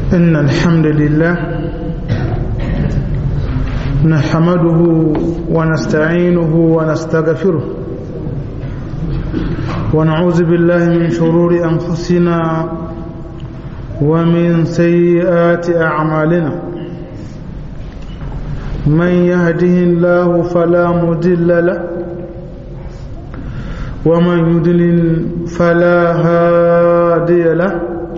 إن الحمد لله نحمده ونستعينه ونستغفره ونعوذ بالله من شرور أنفسنا ومن سيئات أعمالنا من يهده الله فلا مضل له ومن يضلل فلا هادي له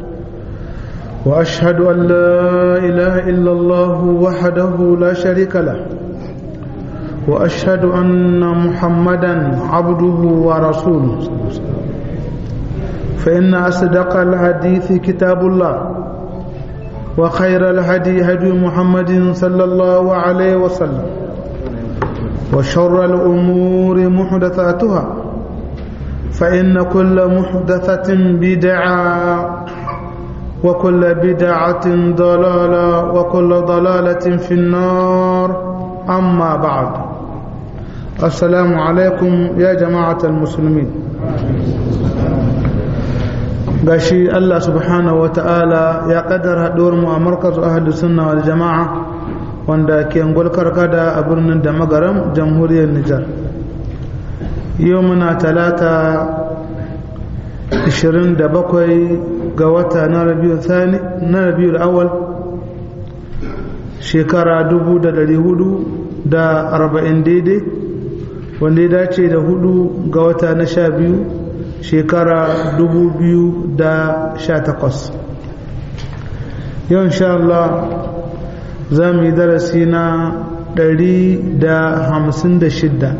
واشهد ان لا اله الا الله وحده لا شريك له واشهد ان محمدا عبده ورسوله فان اصدق الحديث كتاب الله وخير الهدي هدي محمد صلى الله عليه وسلم وشر الامور محدثاتها فإن كل محدثة بدعة وكل بدعة ضلالة وكل ضلالة في النار أما بعد السلام عليكم يا جماعة المسلمين gashi Allah subhanahu wa ta'ala ya kaddara haɗuwar mu a markaz ahadu sunna wal jama'a wanda ke ngulkar kada a birnin da magaram jamhuriyar Nijar yau muna talata 27 ga wata na rabiul awal shekara 440 daidai wanda ya dace da hudu ga wata na sha biyu shekara 2018 yau insha Allah za mu yi darasi na 156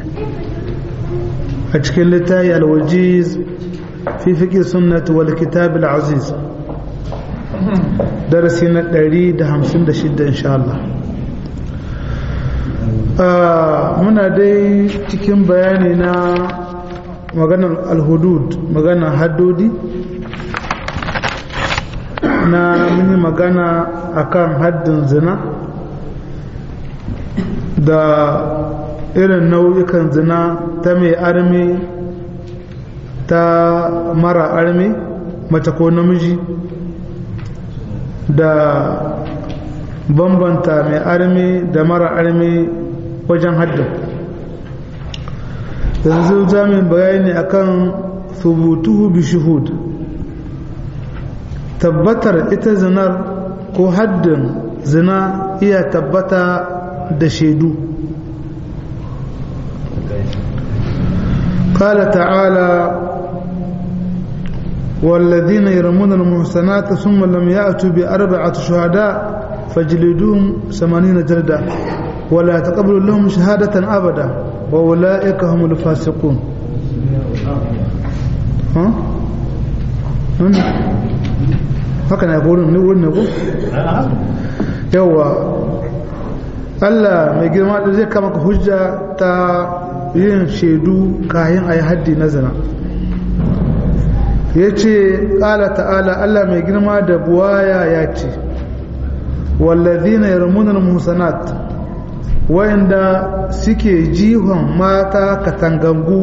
a cikin littafi alwajiz fi fiƙi sunnati wal kitab al-aziz darasi na 156 insha Allah muna dai cikin bayani na maganar alhudud maganar haddodi na mini magana akan haddin zina da irin nau'ikan zina ta mai armi ta mara armi mace ko namiji da bambanta mai armi da mara armi wajen haddin yanzu za mu bayani akan subutuhu bi shuhud tabbatar ita zinar ko haddin zina iya tabbata da shaidu قال تعالى والذين يرمون المحسنات ثم لم يأتوا بأربعة شهداء فجلدوهم ثمانين جلدة ولا تقبلوا لهم شهادة أبدا وأولئك هم الفاسقون ها؟ هكذا يقولون نقول نقول يوا Allah mai girma da zai kama hujja ta yin shaidu kayan a yi haddi na zina ya ce ƙala ta'ala Allah mai girma da buwaya ya ce wallazina yarmunan musanat wayanda suke jihon mata katangangu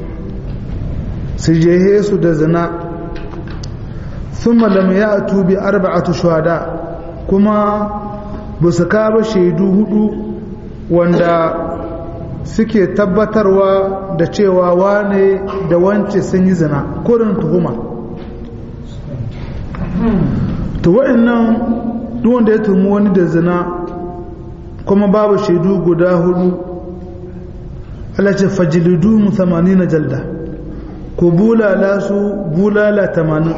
su jehe su da zina sun malam ya tubi arba'atu shuhada kuma ba su kaba shaidu hudu wanda suke tabbatarwa da cewa wane da wance sun yi zina kurin tuhuma to wa'annan duk wanda ya tuhumi wani da zina kuma babu shaidu guda hudu Allah ce fajilidu mu 80 jalda ko bulala su bulala 80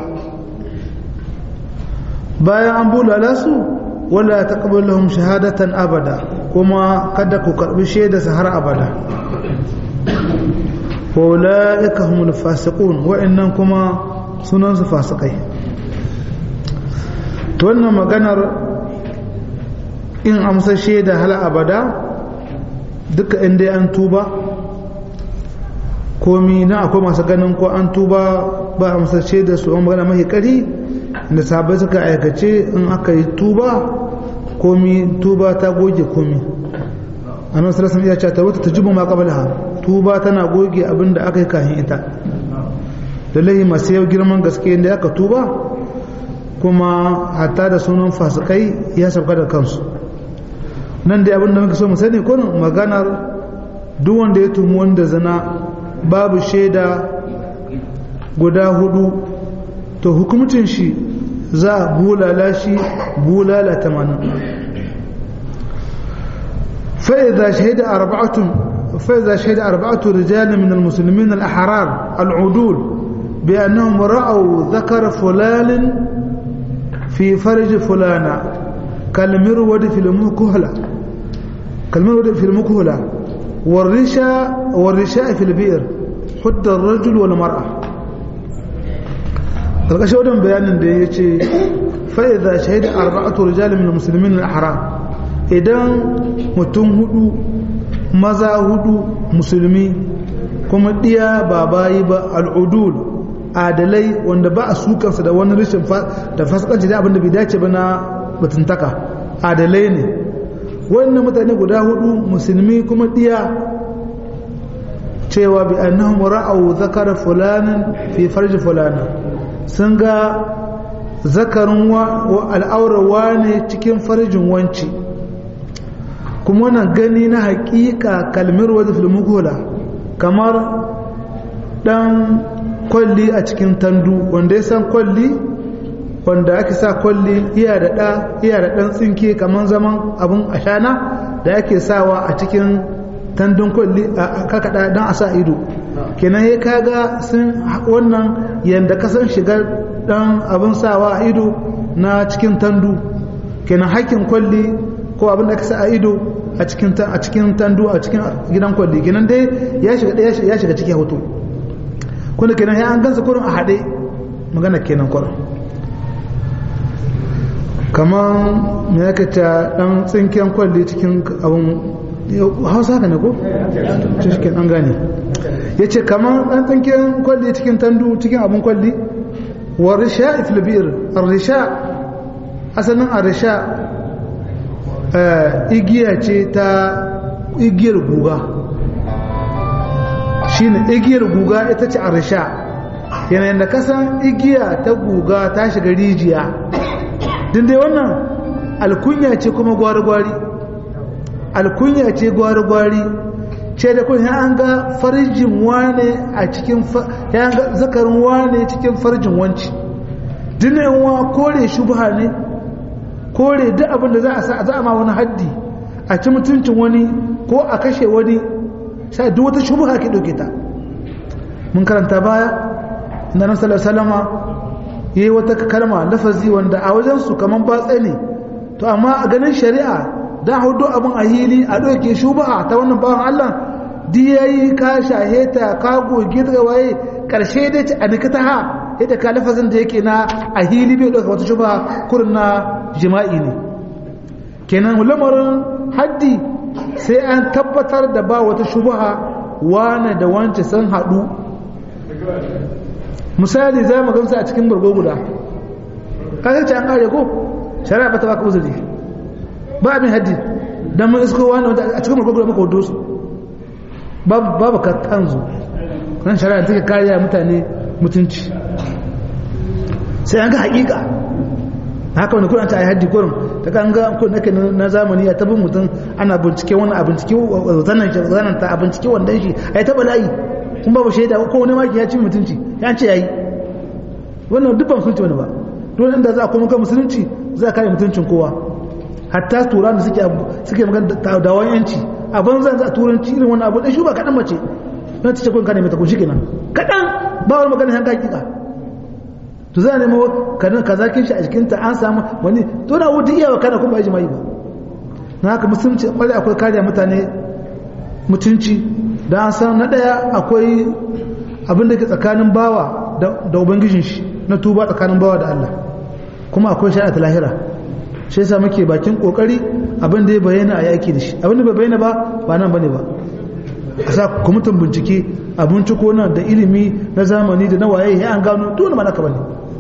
bayan an bulala su wala taqbalu lahum shahadatan abada kuma kada ku karbi shaida su har abada wa ulaika humul fasiqun wa'annan kuma sunan su fasikai to wannan maganar in amsa shaida hal abada duka inda an tuba komi na akwai masu ganin ko an tuba ba amsa shaida su an magana mahi kari da sabai suka aikace in aka yi tuba komi tuba ta goge komi annabi sallallahu alaihi wasallam ya ce wata tajibu ma qablaha tuba tana goge abin da aka yi kafin ita lallai masu yau girman gaske inda aka tuba kuma hatta da sunan fasikai ya sauka da kansu nan dai abin da muka so mu sani kurin maganar duk wanda ya tumu wanda zina babu shaida guda hudu to hukumcin shi za a bulala shi bulala tamanin فإذا شهد أربعة فإذا شهد أربعة رجال من المسلمين الأحرار العدول بأنهم رأوا ذكر فلان في فرج فلانة كالمرود في المكهلة كالمرود في المكهلة والرشاء والرشاء في البئر حد الرجل والمرأة القشة ودن بيان ده يجي فإذا شهد أربعة رجال من المسلمين الأحرار idan mutum hudu maza hudu musulmi kuma ɗiya ba bayi ba al'udul adalai wanda ba a sukansa da wani rashin da fasikanci da abinda bai dace ba na mutuntaka adalai ne wannan mutane guda hudu musulmi kuma ɗiya cewa bi annahum ra'aw zakara fulanin fi farji fulana sun ga zakarin al'aurawa ne cikin farjin wanci kuma wannan gani na hakika kalmir wadda filmukola kamar dan kwalli a cikin tandu wanda ya san kwalli wanda ake sa kwalli iya da ɗa iya da ɗan tsinke kamar zaman abin ashana da ake sawa a cikin tandun kwalli a kakaɗa don a sa ido kenan ya kaga sun wannan yadda kasan shigar ɗan abin sawa a ido na cikin tandu kenan hakkin kwalli ko abin da aka sa a ido a cikin a cikin tandu a cikin gidan kwalli kenan dai ya shiga ya shiga cikin hoto kuma kenan ya an gansa kurin a haɗe magana kenan kurin kamar me yake ta dan tsinken kwalli cikin abin hausa haka ne ko cikin an gane ya ce kamar dan tsinken kwalli cikin tandu cikin abin kwalli wa risha iflibir ar-risha asalin ar-risha igiya ce ta igiyar guga shi ne igiyar guga ita ce arisha yanayin da kasan igiya ta guga ta shiga rijiya din dai wannan alkunya ce kuma gwari-gwari alkunya ce gwari-gwari ce da kun an ga farjin wane a cikin ya ga zakarin wane cikin farjin wanci dinewa kore shubha ne kore duk abin da za a sa za a ma wani haddi a ci mutuncin wani ko a kashe wani sai duk wata shubha ke dauke ta mun karanta baya inda nan sallallahu alaihi wasallama yayi wata kalma lafazi wanda a wajen su kaman batsa ne to amma a ganin shari'a dan hudu abin a hili a dauke shubha ta wannan bawan Allah di yayi ka shaheta ka goge daga waye karshe dai a nikata ha yadda ka lafazin da yake na a hili bai dauka wata shubha kurin na jima'i ne kenan lamarin haddi sai an tabbatar da ba wata shubha wane da wance sun haɗu misali za mu gamsa a cikin bargo guda kasar ce an kare ko shari'a ba ta baka uzuri ba abin haddi don mun isko wani wanda a cikin bargo guda maka hudu su babu ka tanzu nan shari'a take kariya mutane mutunci sai an ga haƙiƙa haka wani kuna ta yi haddi kurin ta kan ga kun nake na zamani a tabin mutum ana bincike wani a bincike zanen zanen ta a bincike wanda shi a yi taɓa layi kun babu shaida ko wani maki ya ci mutunci ya ce ya yi wannan duk ba musulunci wani ba dole inda za a kuma kan musulunci za a kare mutuncin kowa hatta tura da suke suke magana da dawon yanci a banza za a turanci irin wani abu da shi ba kaɗan mace na ta ce kun kane mai ta kun shi kenan kaɗan ba wani magana yanka hakika to za a nemo kanin kaza kin shi a jikinta an samu wani to na wuce iyawa kana kuma ji mai ba na haka musulunci kwarai akwai kariya mutane mutunci da an san na daya akwai abin da ke tsakanin bawa da ubangijin shi na tuba tsakanin bawa da Allah kuma akwai shari'a ta lahira shi yasa muke bakin kokari abin da ya bayyana a yaki da shi abin da bai bayyana ba ba nan bane ba a sa kwamitin bincike a binciko nan da ilimi na zamani da na waye ya an gano dole mana ka bane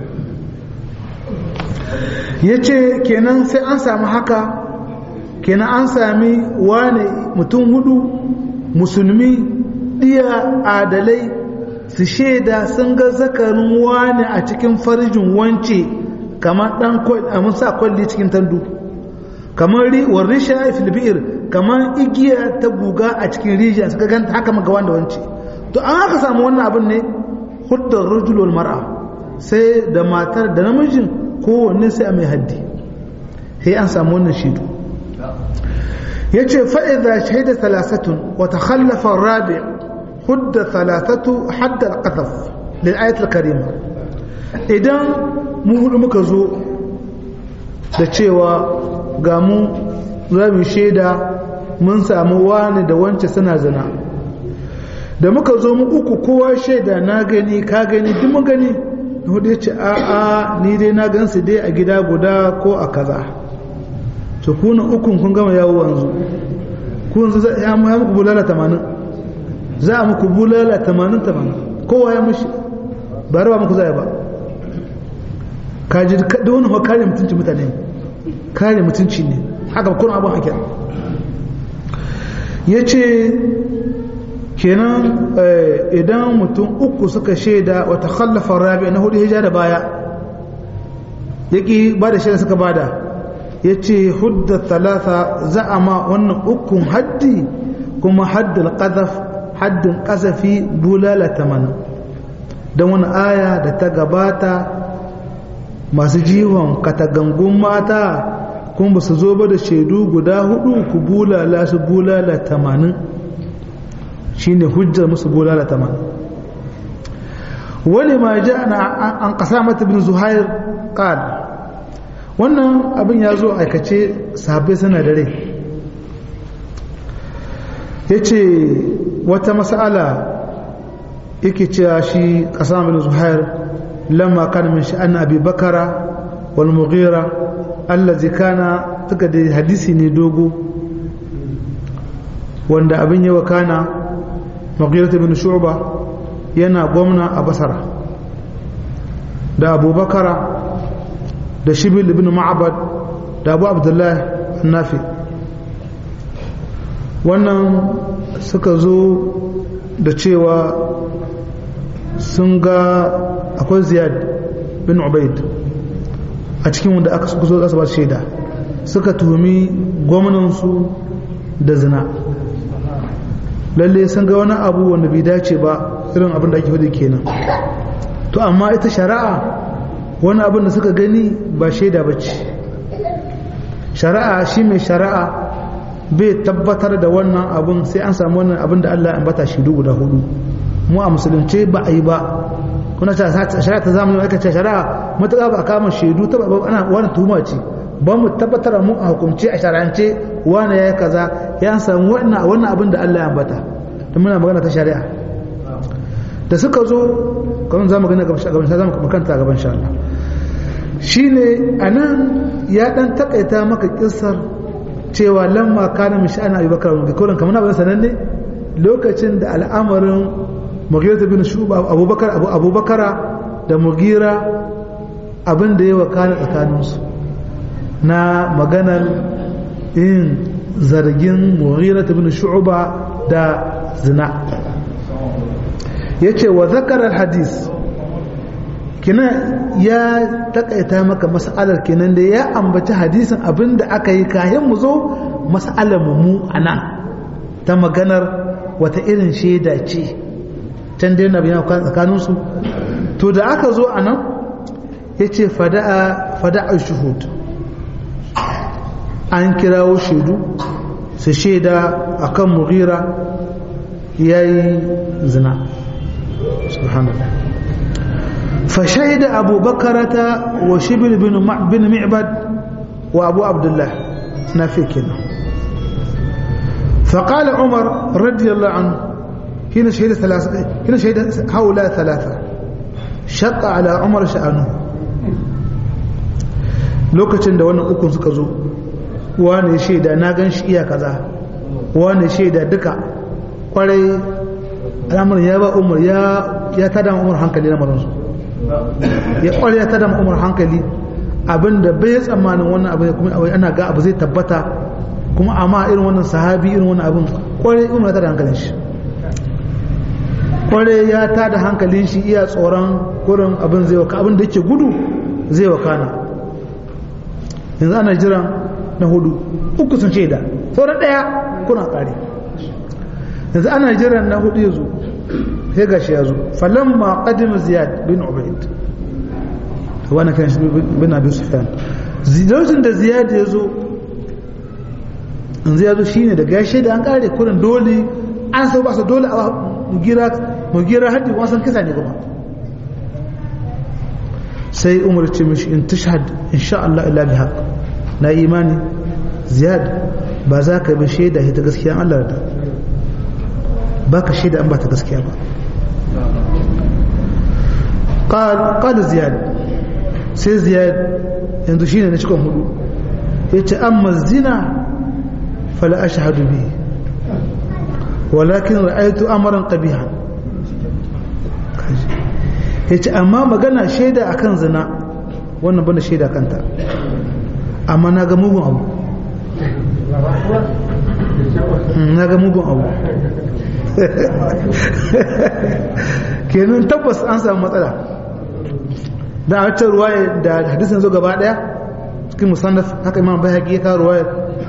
ya ce kenan sai an sami haka kenan an sami wane mutum hudu musulmi ɗiya adalai su shaida sun ga zakarin wane a cikin farjin wance kamar dan a mun sa kwalli cikin tandu kamar war risha fil bi'r kamar igiya ta guga a cikin rijiya suka ganta haka maga wanda wance to an aka samu wannan abin ne hudda rajul wal mar'a sai da matar da namijin kowanne sai a mai haddi sai an samu wannan shidu yace fa idza shahida thalathatun wa takhallafa ar-rabi' hudda thalathatu hadda al-qadhf lil ayat al-karima idan mu hudu muka zo da cewa ga mu za mu shaida mun samu wani da wance suna zina da muka zo mu uku kowa shaida na gani ka gani duk mun gani na hudu ya ce a a ni dai na gansu dai a gida guda ko a kaza to kuna ukun kun gama yawo wanzu ku yanzu za a muku bulala tamanin za a muku bulala tamanin tamanin kowa ya mushi ba rawa muku za ba kaji da wani wa kare mutunci mutane kare mutunci ne haka kuna abin haka ya ce kenan idan mutum uku suka shaida wata khallafa rabi na hudu hijja da baya ya ƙi ba da shaida suka bada ya ce hudda talata za a ma wannan ukun haddi kuma haddin ƙazaf haddin ƙazafi bulala tamanin don wani aya da ta gabata masu jiwon katagangun mata kuma ba su zo ba da shaidu guda hudu ku bulala su bulala tamanin shi ne hujjar musu bulala tamanin wani ma ji an kasa mata bin zuhair ƙal wannan abin ya zo aikace sahabbai suna da rai ya ce wata mas'ala yake cewa shi kasa bin zuhair lamma kana min sha'an abi bakara wal mughira allazi kana tuka da hadisi ne dogo wanda abin yawa kana mughira bin shu'ba yana gwamna a basara da abubakara da shibil ibn ma'bad da abu abdullahi nafi wannan suka zo da cewa sun ga akwai ziyad bin ubaid a cikin wanda aka suka zo kasa ba shaida suka tuhumi gwamnansu da zina lalle sun ga wani abu wanda bai dace ba irin abin da ake faɗi kenan to amma ita shari'a wani abin da suka gani ba shaida ba ce shari'a shi mai shari'a bai tabbatar da wannan abin sai an samu wannan abin da Allah ya ambata shi guda hudu mu a musulunce ba a yi ba kuna ta shari'a ta zamani aka ce shari'a matuƙa ba a kama shaidu ta ba ana wani tuhuma ce ba mu tabbatar mu a hukumce a shari'ance wani ya yi kaza ya samu wannan wannan abin da Allah ya ambata da muna magana ta shari'a da suka zo kawai za mu gani gaban gaban za mu makanta gaban sha Allah shine anan ya dan takaita maka kissar cewa lamma kana mishi ana abubakar wani kullum kamar abin sananne lokacin da al'amarin mughira bin shuba abubakar abu abubakara da mugira abin da ya wakana tsakaninsu na maganar yin zargin mughira bin shuba da zina yace wa zakarar hadis kina ya takaita maka mas'alar kenan da ya ambaci hadisin abin da aka yi kayan mu zo mas'alar mu a nan ta maganar wata irin shaida ce can dai na biyan tsakaninsu to da aka zo a nan ya ce fada'a shuhud an kirawo shaidu su shaida a kan mughira ya yi zina subhanallah فشهد أبو بكرة وشبل بن بن معبد وأبو عبد الله نافيكنا فقال عمر رضي الله عنه هنا شهد ثلاثة هنا شهد هؤلاء ثلاثة شق على عمر شأنه lokacin da wannan ukun suka zo wane shaida na gan shi iya kaza wane shaida duka kwarai al'amarin ya ba umar ya tada umar hankali na maransu ya kware ya tada umar hankali abinda bai tsammanin wannan abin kuma ana ga abu zai tabbata kuma amma irin wannan sahabi irin wannan abin kware umar ya tada hankalin shi kware ya tada hankalin shi iya tsoron kurin abin zai waka abin da yake gudu zai wakana yanzu ana jiran na hudu uku sun shaida sauran daya kuna kare yanzu ana jiran na hudu ya zo sai gashi ya zo falamma qadim ziyad bin ubayd wani kan shi bin abi sufyan lokacin da ziyad ya zo yanzu ya zo shine da gashi da an kare kurin dole an sau ba su dole a mugira mugira haddi kuma san kisa ne kuma sai umar ce mishi in tashhad insha Allah illa bi haqq na imani ziyad ba za ka bi shaida ta gaskiya Allah da ba ka shaida an ba ta gaskiya ba قال زياد sai ziyad yanzu shine na cikin hudu ya ce amma zina fala ashhadu bi walakin ra'aytu amran qabiha ya ce amma magana shaida akan zina wannan banda shaida kanta amma na ga mugun abu na ga mugun abu kenan tabbas an samu matsala da a wacce ruwaya da hadisin zo gaba daya cikin musannaf haka imam bayhaqi ya kawo ruwaya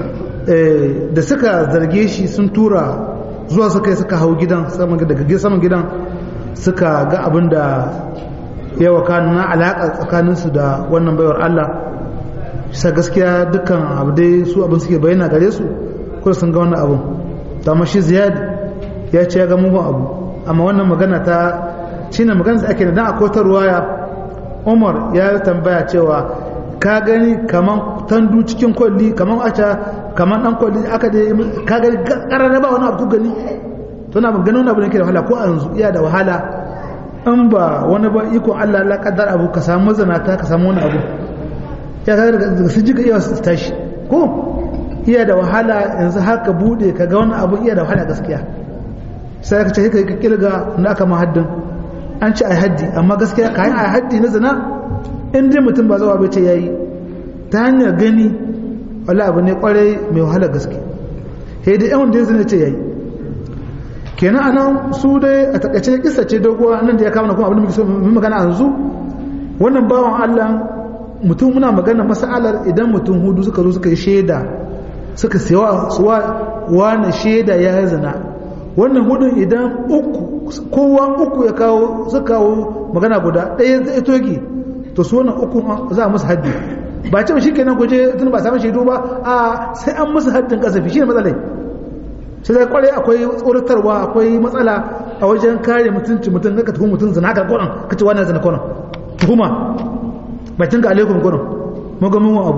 da suka zarge shi sun tura zuwa suka yi suka hau gidan daga saman gidan suka ga abin da ya wakana na alaƙa tsakaninsu da wannan baiwar Allah sa gaskiya dukkan abu dai su abin suke bayyana gare su kuma sun ga wannan abin ta shi ziyad ya ce ya ga mugun abu amma wannan magana ta shine magana da ake da dan akwai ta ruwaya umar ya tambaya cewa ka gani kaman tandu cikin kwalli kaman aca kaman dan kwalli aka da ka gani karara ba wani abu gani to na ganin wani abu ne ke da wahala ko a yanzu iya da wahala in ba wani ba iko Allah Allah kaddar abu ka samu zanata ka samu wani abu ya ka daga su jiga iya su tashi ko iya da wahala yanzu haka bude ka ga wani abu iya da wahala gaskiya sai ka ce ka kirga na aka mahaddin an ci a haddi amma gaskiya kayan a haddi na zina in dai mutum ba zawa bai ce yayi ta hanyar gani wala abu ne kwarai mai wahala gaske sai dai yawan da ya zina ce yayi kenan anan su dai a takaice kissa ce doguwa nan da ya kama kuma abin da muke so mu magana yanzu wannan bawan Allah mutum muna magana masalar idan mutum hudu suka zo suka yi shaida suka siya suwa wani shaida ya zina wannan hudun idan uku kowa uku ya kawo su kawo magana guda ɗaya zai toge to su wannan uku za a musu haddi ba ce shi kenan kuje tun ba samun shaidu ba a sai an musu haddin kasafi shi ne matsalai sai zai kwarai akwai tsoratarwa akwai matsala a wajen kare mutunci mutum ka tuhum mutum zina ka kwanan ka ce wani zina kwanan tuhuma bakin ka alaikum kwanan magamin abu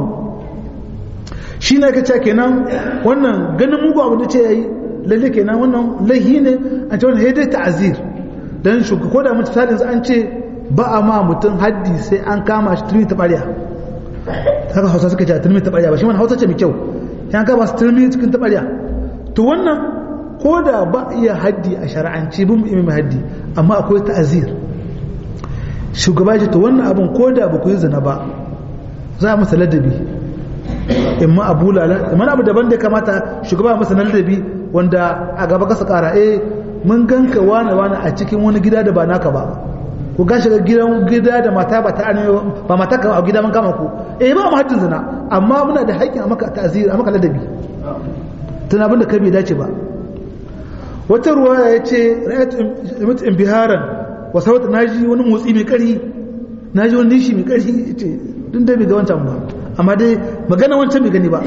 shi ne ka ce kenan wannan ganin mugu abu da ce ya yi lalle kenan wannan laihi ne an ce wannan ya dai ta'azir dan shugaba ko da mutum sadin an ce ba a ma mutum haddi sai an kama shi turmi ta ɓarya haka hausa suka ce turmi ta ɓarya ba shi wani hausa ce mai kyau ya kama su turmi cikin ta ɓarya to wannan ko da ba iya haddi a shari'anci bin mai haddi amma akwai ta'azir shugaba ce to wannan abin ko da ba ku yi zina ba za a masa ladabi in ma abu lala in abu daban da kamata shugaba masa ladabi wanda a gaba kasa kara eh mun ganka wane wane a cikin wani gida da ba naka ba ku ga shiga gidan gida da mata ba ta arme ba mata ka a gida mun kama ku eh ba mu haddin zina amma muna da haƙƙin a maka ta'zir a maka ladabi tun abin da kai bai dace ba wata ruwaya ya ce ra'ayat imbiharan wa sawat naji wani motsi mai ƙarfi naji wani nishi mai ƙarfi ce dun dai bai ga wancan ba amma dai magana wancan bai gani ba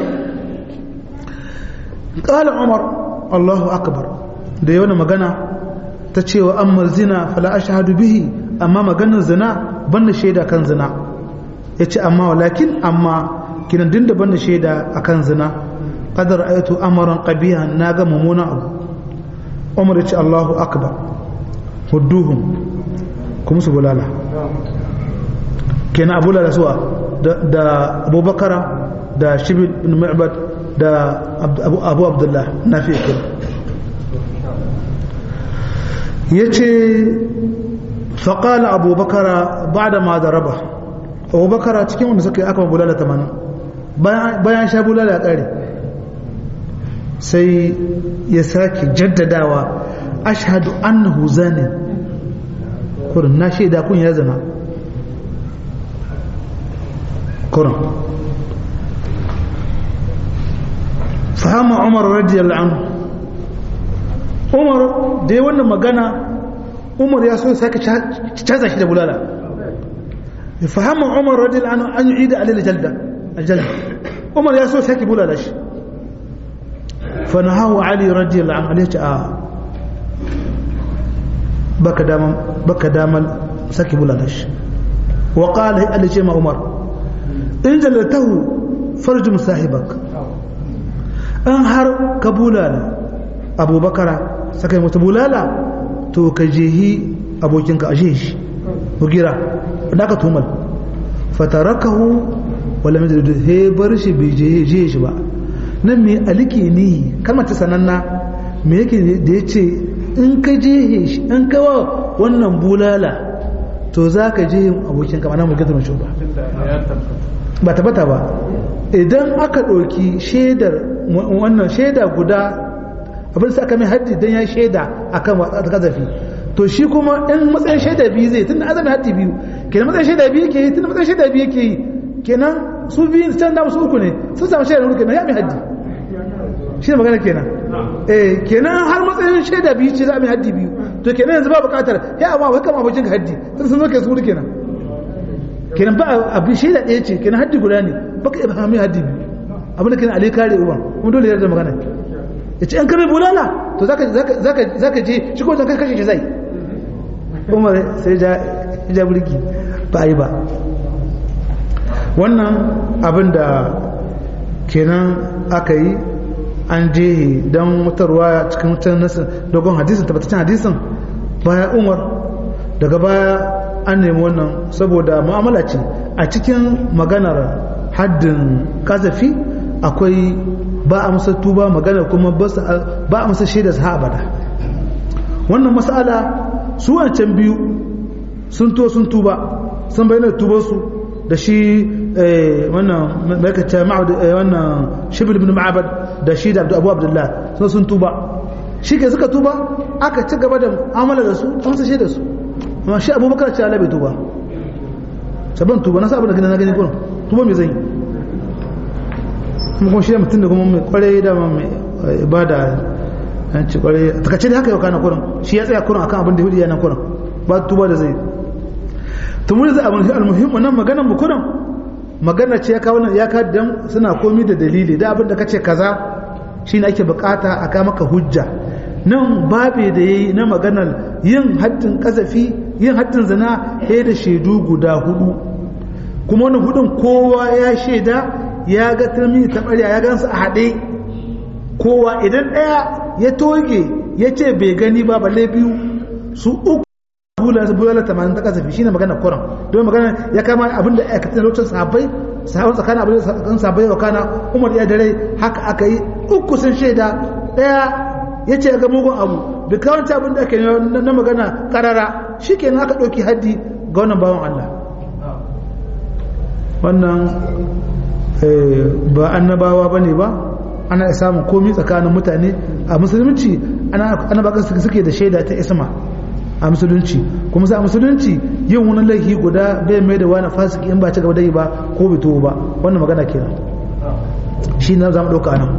qala umar Allahu akbar da yawan magana ta cewa amma zina fala ashhadu bihi amma maganar zina banda shaida kan zina yace amma walakin amma kinan dinda banda shaida akan zina qad ra'aytu amran qabihan naga mumuna abu umar yace Allahu akbar hudduhum kuma su bulala kenan abu lala suwa da abubakara da shibi ibn mu'bad da abu abdullah nafi kenan yace faƙala abubakara ba da ma da raba abubakara cikin wanda suka yi aka bulala tamanin bayan sha bulala ya ƙare sai ya sake jaddadawa ashhadu annahu zani kurin na shaida kun ya zana kurin fahama umar radiyallahu anhu umar da ya wannan magana umar ya so ya sake caza shi da bulala ya fahama umar radiyallahu anhu an yi da alil jalda aljalda umar ya so ya sake bulala shi fa nahawu ali radiyallahu anhu alaihi a baka daman baka daman sake bulala shi wa qala alaihi ma umar in jalatahu farjum sahibak an har ka bulala abubakara saka yi mata bulala to ka jehi abokinka a shi bugira da aka tumal fatarakahu wala mai da he bar shi bai jehe shi ba nan me aliki ni kalmar ta sananna me yake da ya ce in ka jehe shi in ka wa wannan bulala to za ka jehe abokinka ma na mu gidan shi ba ba tabbata ba idan aka ɗauki shaidar wannan shaida guda abin sa aka mai haddi don ya shaida akan watsa ta kazafi to shi kuma in matsayin shaida biyu zai tun azami haddi biyu kenan matsayin shaida biyu ke yi tun matsayin shaida biyu ke yi kenan su biyu can da su uku ne sun samu shaida uku kenan ya mai haddi shi ne magana kenan eh kenan har matsayin shaida biyu ce za a mai haddi biyu to kenan yanzu ba bukatar ya amma wai kama abokin ka haddi sun sun zo ke su kenan kenan ba abin shaida ɗaya ce kenan haddi guda ne baka iya mai haddi biyu abin da kenan ali kare uban kuma dole ya da magana ya ce an kame bulala to za ka je shi ko zaka kashe shi zai umar sai ja burki ba yi ba wannan abin da kenan aka yi an je don wutarwa cikin wutar nasin dogon hadisin tabbataccen hadisin baya umar daga baya an nemi wannan saboda mu'amala ce a cikin maganar haddin kazafi akwai ba a masa tuba magana kuma ba a masa shaida sa abada wannan mas'ala su wancan biyu sun to sun tuba sun bayyana tubarsu da shi wannan maikata wannan shibir ibn ma'abad da shi da abu abdullah sun sun tuba shi ke suka tuba aka ci gaba da amala da su a masa shaida su amma shi abubakar ce alabe tuba saban tuba na sa abin da gani na gani kurin tuba mai zai kuma shi mutum da kuma mai kwarai da mai ibada an ci kwarai takaice da haka yau kana kurin shi ya tsaya kurin akan abin da hudu yana kurin ba tuba da zai tumur da abin almuhimmu nan maganar mu kurin magana ce ya kawo nan ya ka dan suna komi da dalili da abin da kace kaza shine ake bukata a ka maka hujja nan babe da yayi na maganar yin haddin kazafi yin haddin zina sai da shaidu guda hudu kuma wannan hudun kowa ya shaida ya ga turmi ta ɓarya ya gansu a haɗe kowa idan ɗaya ya toge ya ce bai gani ba balle biyu su uku bulala tamanin ta kasafi shine magana kuran don magana ya kama abin da aikatan lokacin sahabbai sahabban tsakanin abin da sahabbai wa kana umar ya dare haka aka yi uku sun shaida ɗaya ya ce ga mugun abu da kawance abin da ake na magana karara shi kenan aka ɗauki haddi ga wannan bawan Allah wannan ba annabawa ba ne ba ana samun komi tsakanin mutane a musulunci ana baka suke da shaida ta isma a musulunci kuma za a musulunci yin wani laifi guda bai mai da wani fasiki in ba ci gaba da yi ba ko bai to ba wannan magana kenan shi na za mu ɗauka nan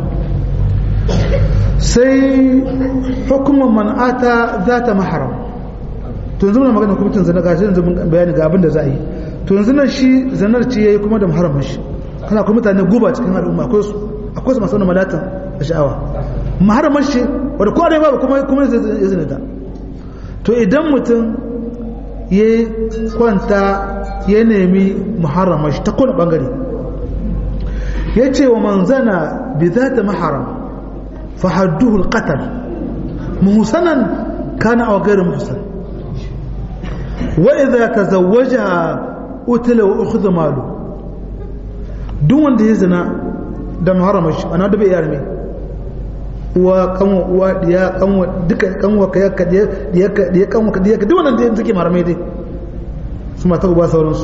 sai hukumar man'ata za ta maharam to yanzu muna magana hukuncin zana ga yanzu bayani ga abin da za a yi to yanzu nan shi zanar ce yayi kuma da muharramin shi kana kuma mutane guba cikin al'umma akwai su akwai su masu wani malatan da sha'awa muharramin shi wanda kowa babu kuma kuma ya zina ta to idan mutum ya kwanta ya nemi muharramin shi ta kowane bangare ya ce wa manzana bi za ta maharam fa hadduhu alqatal muhsanan kana aw ghayr muhsan wa idza tazawwajaha utila wa ukhudha malu duk wanda ya zina da muharramar shi ana da bai yarme uwa kanwa uwa diya kanwa duka kanwa ka yakka diya ka diya kanwa ka diya ka duk wannan da suke maramai dai su mata uba sauransu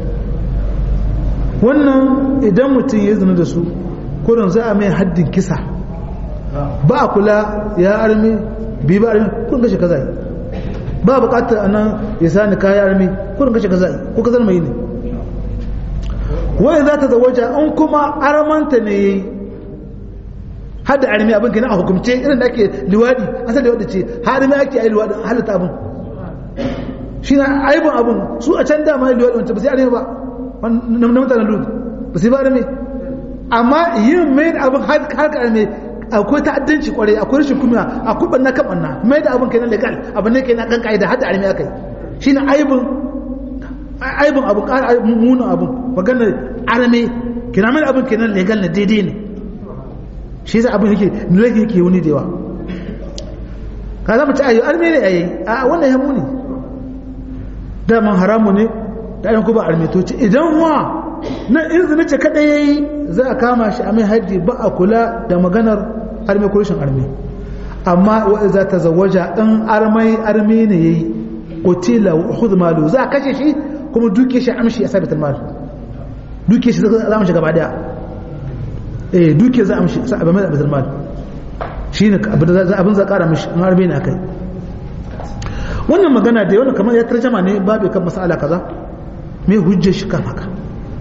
wannan idan mutum ya zina da su kurin za a mai haddin kisa ba a kula ya armi bi ba armi kun kashe kaza ba bukatar anan ya sani kaya armi kun kashe kaza ko kazar mai ne wai za ta zawaja in kuma armanta ne har da armi abin kenan a hukumce irin da ake liwadi asali liwadi ce har armi ake yi liwadi halatta abin shi na aibin abin su a can dama yi liwadi wancan ba sai armi ba na mutanen lut ba sai ba armi amma yin mai da abin har ka armi akwai ta'addanci kwarai akwai rashin kuma akwai banna kan banna mai da abin kenan legal abin ne kenan kan kaida har da armi aka yi shi na aibin aibin abin ƙara munin abin maganar armi kina mai abin kenan legal na daidai ne shi yasa abin yake nulaki yake wani da yawa ka zama ci ayi arme ne ayi a wannan ya muni daman haramu ne da ayan ku ba arme to ci idan wa na izini ce kada yayi za a kama shi a mai haddi ba a kula da maganar arme ko rashin arme amma wa iza tazawwaja in armai arme ne yayi qutila wa khudh malu za a kashe shi kuma duke shi amshi a sabitul mal duke shi za mu shiga gaba daya eh duke za a mishi sa abin abin mal shi ne abin za kara mishi in harbe ne akai wannan magana da yawan kamar ya tarjama ne babu kan masala kaza me hujja shi kan haka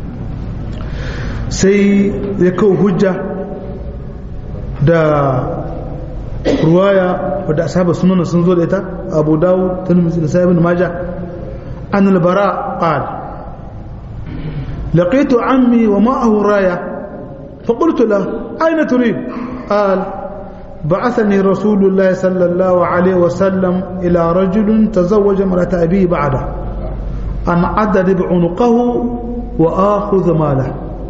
sai ya kawo hujja da ruwaya wadda ashabu sunan sun zo da ita abu dawo tirmidhi da sahih ibn majah an al-bara qala لقيت عمي ومعه رايه فقلت له أين تريد قال بعثني رسول الله صلى الله عليه وسلم إلى رجل تزوج امرأة أبيه بعده أن أضرب عنقه وآخذ ماله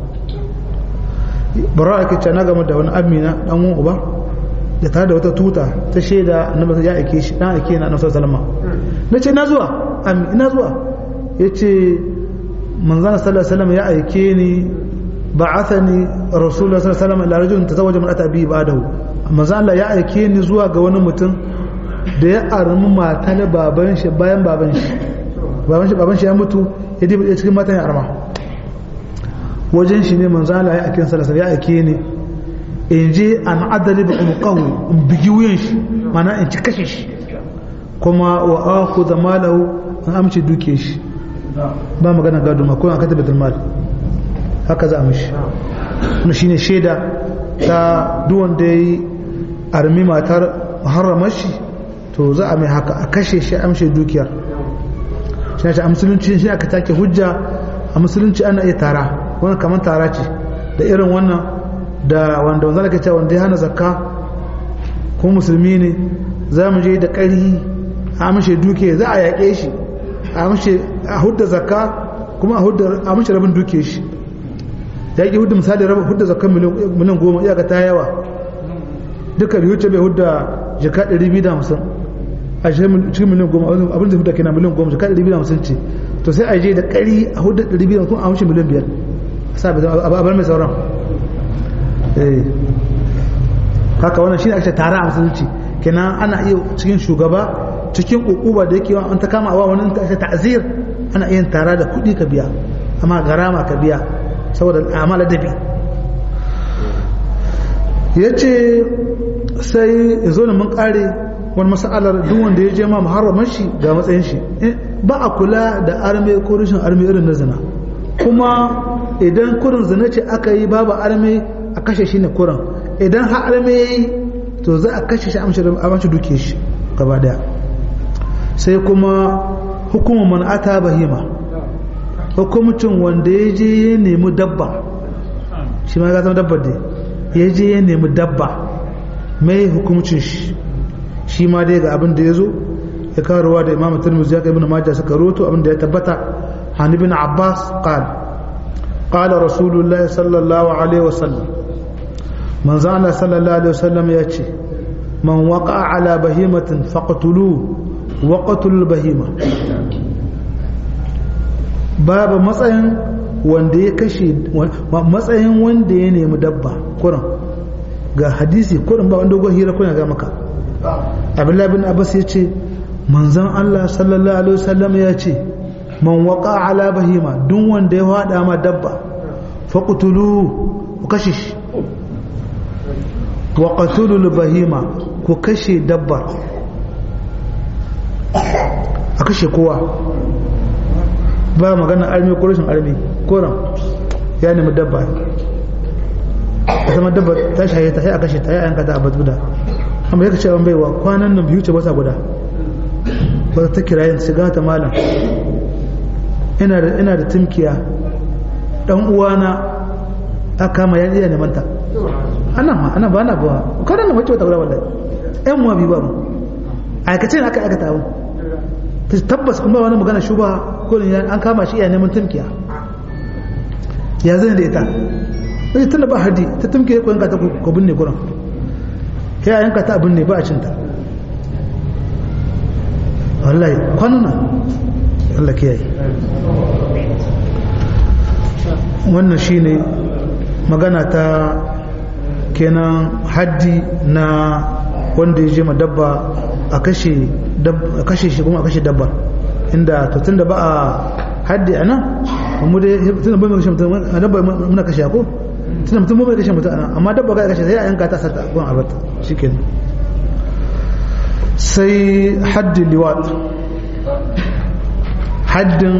bara'ake ce na game da wani amina dan uwan uba da tare da wata tuta ta shaida annabi ya aike shi dan aike na annabi sallama nace na zuwa ami ina zuwa yace manzon sallallahu alaihi wasallam ya aike ni ba'athani rasulullah sallallahu alaihi wasallam ila rajulin tazawwaja mar'ata bi ba'dahu manzo Allah ya aike ni zuwa ga wani mutum da ya armi mata na baban shi bayan baban shi baban shi baban shi ya mutu ya dibe cikin matan ya arma wajen shi ne manzo Allah ya aike sallallahu ya aike ni in je an adali bi umqahu in bigi wuyan shi mana in ci kashe shi kuma wa akhudha malahu an amci duke shi ba magana gado ma ko an kata batul mal haka za a mishi wani shine shaida ta duwan da ya yi armi matar muharramar shi to za a mai haka a kashe shi amshe dukiyar shi ne a musulunci shi aka take hujja a musulunci ana iya tara wani kamar tara ce da irin wannan da wanda wanzan ake cewa wanda ya hana zakka ko musulmi ne za mu je da ƙarhi a amshe dukiya za a yaƙe shi a amshe a hudda zakka kuma a amshe rabin dukiya shi ya ƙi hudda misali raba hudda zakan miliyan goma iyaka ta yawa duka biyu ce bai hudda jika ɗari biyu da hamsin a cikin miliyan goma abin da hudda kina miliyan goma jika ɗari biyu da hamsin ce to sai a je da ƙari a hudda ɗari biyu da hamsin a hamsin miliyan biyar sa bai zama a bar mai sauran haka wannan shi ne ake tara a musulunci kenan ana iya cikin shugaba cikin ukuba da yake an ta kama a wani ta ta'azir ana iya tara da kuɗi ka biya amma garama ka biya saboda amala dabi ya ce sai ya zo da mun kare wani masa'alar duk wanda ya je ma muharraman shi ga matsayin shi ba a kula da arme ko rashin arme irin na zina kuma idan kurin zina ce aka yi babu arme a kashe shi ne kurin idan har arme ya yi to za a kashe shi a mace duke shi gaba daya sai kuma hukumar man'ata bahima hukumcin wanda ya je ya nemi dabba shi ma ya zama dabba dai ya je ya nemi dabba mai hukumcin shi shi ma dai ga abin da ya zo ya karuwa da imamu turmuzi ya kai ibn majah suka roto abin da ya tabbata hani bin abbas qala qala rasulullahi sallallahu alaihi wasallam manzo Allah sallallahu alaihi wasallam ya ce man waqa ala bahimatin faqtuluhu waqtul bahima babu matsayin wanda ya kashe matsayin wanda ya nemi dabba kuran ga hadisi kuran ba wanda dogon hira kuna ga maka abdullahi bin abbas ya ce manzon Allah sallallahu alaihi wasallam ya ce man waqa ala bahima duk wanda ya hada ma dabba faqtulu ku kashe shi wa qatulul bahima ku kashe dabbar a kashe kowa ba magana armi ko rashin armi koran ya nemi dabba ta zama dabba ta shaye ta sai a kashe ta ya yanka ta a guda amma yake cewa baiwa kwanan nan biyu ce wata guda ba ta kira yin shiga ta malam ina da ina da timkiya dan uwana ta kama ya iya neman ta ana ma ana ba na ba kwanan nan wacce wata guda wallahi ƴan mu bi ba mu aikace ne aka aikata abu tabbas kuma wani magana shuba ko an kama shi iya neman timkiya ya zai da ita sai tana ba haji ta tumke ko yanka ta ko binne gurin ya yanka ta binne ba a cinta wallahi kwanuna Allah kiyaye wannan shine magana ta kenan haddi na wanda ya je ma dabba a kashe shi kuma a kashe dabba inda to tunda ba a haddi a nan mu dai tunda bai kashe mutum a dabba muna kashe ko tunda mutum bai kashe mutum amma dabba ga kashe sai a yanka ta sata gon abarta shikenan sai haddin liwat haddin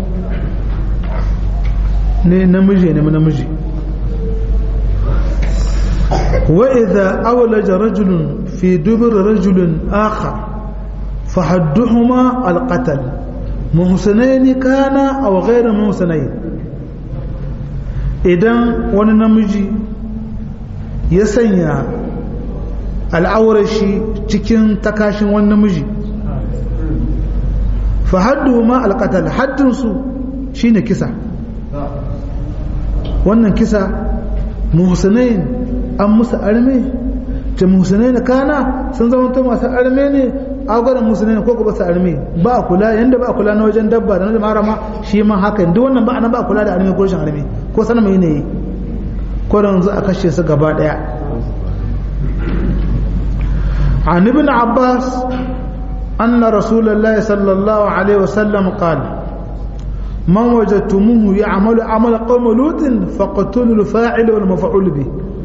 ne namiji ne namiji وإذا أولج رجل في دبر رجل آخر فحدهما القتل محسنين كان أو غير محسنين idan wani namiji ya sanya al'aurar shi cikin takashin wani namiji fa haddu ma alƙatal haddinsu shine kisa wannan kisa muhsinain an musu arme ta muhsinain kana sun zama ta masu arme ne agwaran musulmi ko ba su armi ba a kula yanda ba a kula na wajen dabba da na marama shi ma haka duk wannan ba a ba a kula da armi ko rashin armi ko sanar mai ne ko da yanzu a kashe su gaba daya عن ابن عباس أن رسول الله صلى الله عليه وسلم قال من وجدتموه يعمل عمل قوم لوط فقتلوا الفاعل والمفعول به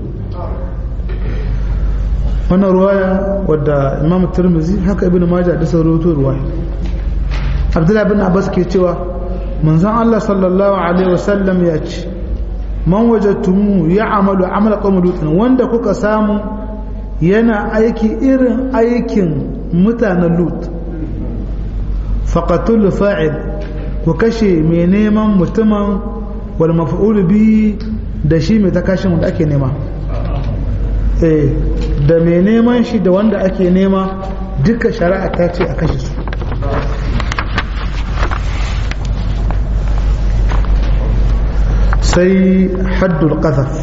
wannan ruwaya wadda imam turmizi haka ibn majah da sauran ruwaya abdullahi bin abbas ke cewa manzon Allah sallallahu alaihi wasallam ya ce man wajadtumu ya amalu amala qawm lutin wanda kuka samu yana aiki irin aikin mutanen lut faqatul fa'il ku kashe mai neman mutumin wal maf'ul bi da shi mai takashin wanda ake nema eh da mai neman shi da wanda ake nema duka shari'a ta ce a kashe su sai haddul qazaf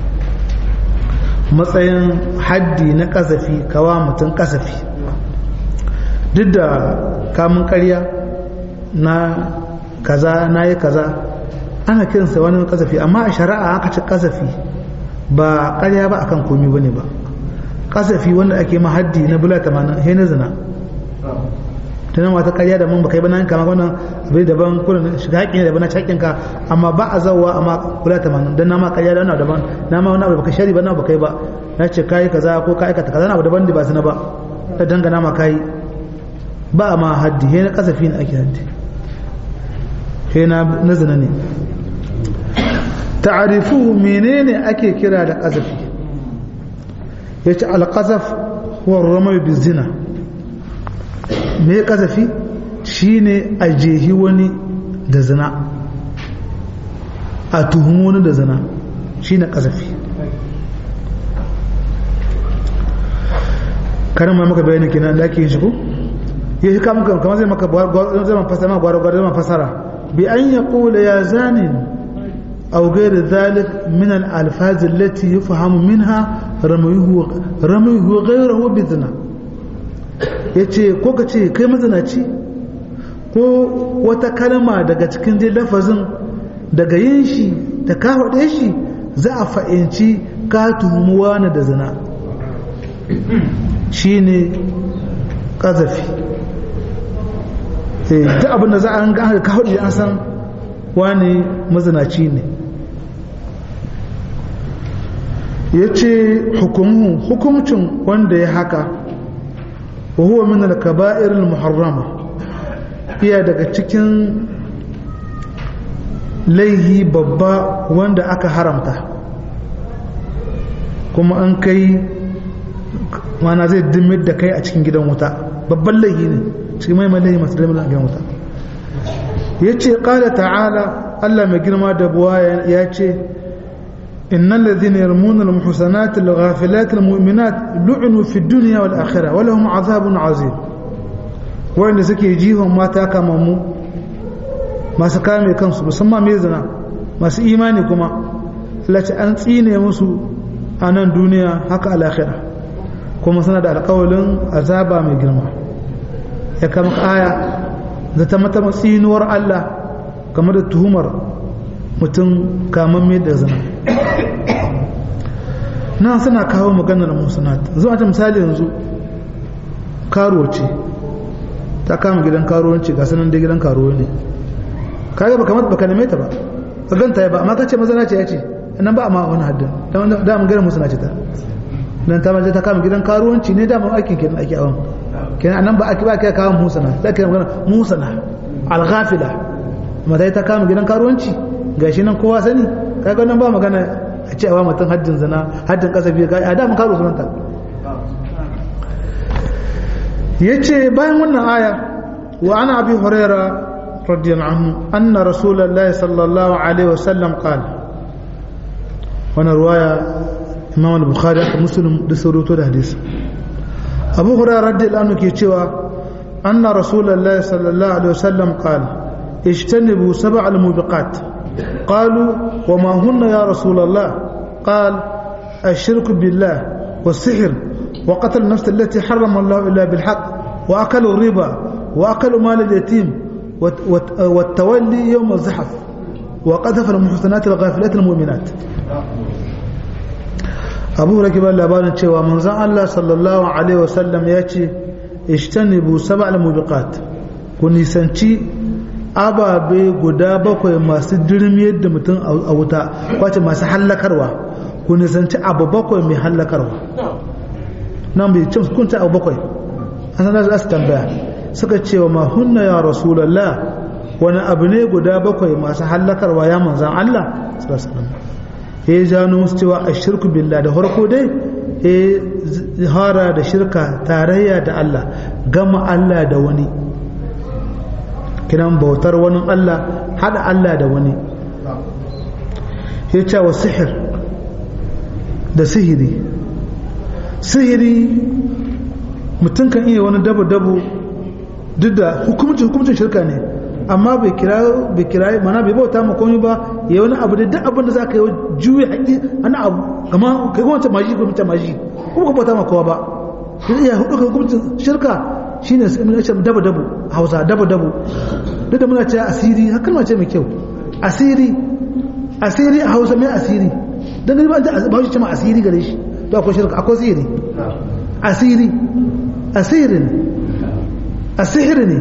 matsayin haddi na kazafi kawa mutum kazafi duk da kamun karya na kaza na yi kaza ana kiransa wani kazafi amma a shari'a aka ci kazafi ba karya ba akan komi bane ba kasafi wanda ake ma haddi na bula tamanin he na zina tunan wata karya da mun baka yi ba nan kama wannan bai daban kuna shiga haƙƙi ne daban na cakin ka amma ba a zawwa amma bula tamanin dan na ma karya da wannan daban na ma wani abu baka shari ba na baka yi ba na ce kayi kaza ko ka aikata kaza na abu daban da ba zina ba da dangana ma kayi ba a ma haddi he na kasafi ne ake haddi he na zina ne ta'arifu menene ake kira da kasafi ya ce alƙazaf wa ramar bizina me ƙazafi shi ne a jehi wani da zina a tuhumu wani da zina shi ne ƙazafi karin ma maka bayanin kenan da ake yin shi ko ya shi kamun kamar zai maka zai fasara ma gwara-gwara zai fasara bi an ya ƙula ya zanin أو غير ذلك من الألفاظ التي يفهم منها رميه رميه غيره بذنا yace ko ka ce kai mazinaci ko wata kalma daga cikin dai lafazin daga yin shi da ka faɗe shi za a fa'inci ka tuhumuwa na da zina shi ne ƙazafi duk abin da za a ga ka faɗi an san wani mazinaci ne ya ce hukumcin wanda ya haka wa huwa min al-kaba'ir al-muharrama iya daga cikin laihi babba wanda aka haramta kuma an kai mana zai dimir da kai a cikin gidan wuta babban laifi ne cikin mai laifi masu dimir a gidan wuta ya ce ƙala ta'ala Allah mai girma da buwa ya ce innal ladhina yarmuna al-muhsanati al-ghafilati al-mu'minat lu'inu fi dunya wal akhirah wa lahum 'adhabun 'azim wanda suke jihon mata kamammu masu kame kansu musamman mai zina masu imani kuma lati an tsine musu a nan duniya haka alakhira kuma suna da alkawalin azaba mai girma ya kama aya da ta mata tsinuwar Allah game da tuhumar mutum kamar mai da zina nan suna kawo maganar musunat zuwa ta misali yanzu karo ce ta kama gidan karuwanci ga sanan da gidan karuwa ne kaga baka mata baka neme ta ba ka ganta ya ba amma kace mazana ce ya ce nan ba amma wani haddin da mun gare musu na ce ta dan ta maje ta kama gidan karuwanci ne da mun aikin kenan ake awon kenan anan ba ake ba kai kawo musana sai kai magana musana al-ghafila amma dai ta kama gidan karuwanci gashi nan kowa sani kaga nan ba magana a ce awa mutum haddin zina haddin kasafi ga da mun karo sunanta yace bayan wannan aya wa ana abi hurairah رضي الله عنه أن رسول الله صلى الله عليه وسلم قال وانا رواية إمام البخاري مسلم دسروتو الحديث أبو هريرة رضي الله عنه كيتشوا أن رسول الله صلى الله عليه وسلم قال اجتنبوا سبع الموبقات قالوا وما هن يا رسول الله قال الشرك بالله والسحر وقتل النفس التي حرم الله إلا بالحق وأكل الربا وأكل مال اليتيم والتولي يوم الزحف وقذف المحسنات الغافلات المؤمنات abu rake ba labarin cewa manzon Allah sallallahu alaihi wasallam ya ce ishtanibu sab'al mubiqat ku nisanci ababe guda bakwai masu dirmiyar da mutum a wuta kwace masu hallakarwa ku nisanci abu bakwai mai hallakarwa nan bai cin kunta abu bakwai an sanar da su tambaya suka ce wa mahunna ya rasulallah wani abu ne guda bakwai masu hallakarwa ya manzan Allah ya jano musu cewa a shirku billah da farko dai ya hara da shirka tarayya da Allah gama Allah da wani kiran bautar wani Allah hada Allah da wani ya ce wa sihir da sihiri sihiri mutum kan iya wani dabo-dabo duk da hukumcin hukumcin shirka ne amma bai kira bai kira mana bai bauta ma komai ba ya wani abu da duk abin da zaka yi juye haƙi ana abu kama kai kuma ta maji ko ta maji kuma ka bauta ma kowa ba duk ya hudu hukumcin shirka shine sai mun ce dabo dabo Hausa dabo dabo duk da muna ce asiri hakan ma ce mai kyau asiri asiri a Hausa mai asiri dan gani ba ta ba shi ce ma asiri gare shi to akwai shirka akwai sihiri asiri asirin asihiri ne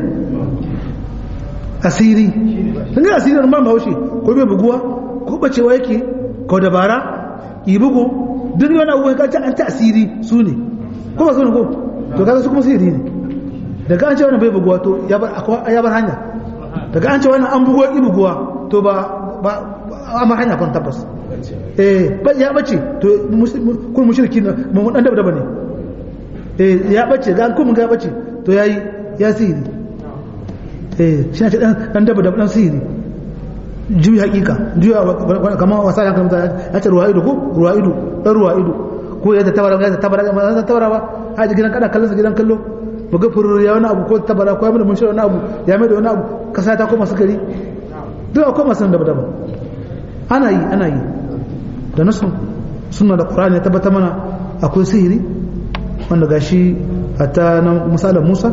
asiri sun yi asiri wani ban bahaushe ko bai buguwa ko bacewa yake ko dabara yi bugu duk wani abubuwan kacce an ta asiri su ne ko ba su ne ko to kaga su kuma sihiri ne daga an ce wani bai buguwa to ya bar hanya daga an ce wani an buguwa yi buguwa to ba a mar hanya kan tabbas eh ya bace to kun mushriki na mun dan daba ne eh ya bace ga kun ga bace to yayi ya sihiri eh shi ne dan daba da dan sihiri juyi hakika juya kamar wasa ya kamata ya ce ruwa ido ko ruwa ido dan ruwa ido ko ya tabara ya tabara ya tabara ba haji gidan kada kallon gidan kallo buga furur ya wani abu ko tabara ko ya mai mun wani abu ya mai da wani abu kasa ta koma sukari duk akwai masu daba daba ana yi ana yi da nasu suna da qur'ani ya tabbata mana akwai sihiri wanda gashi hatta na misalin Musa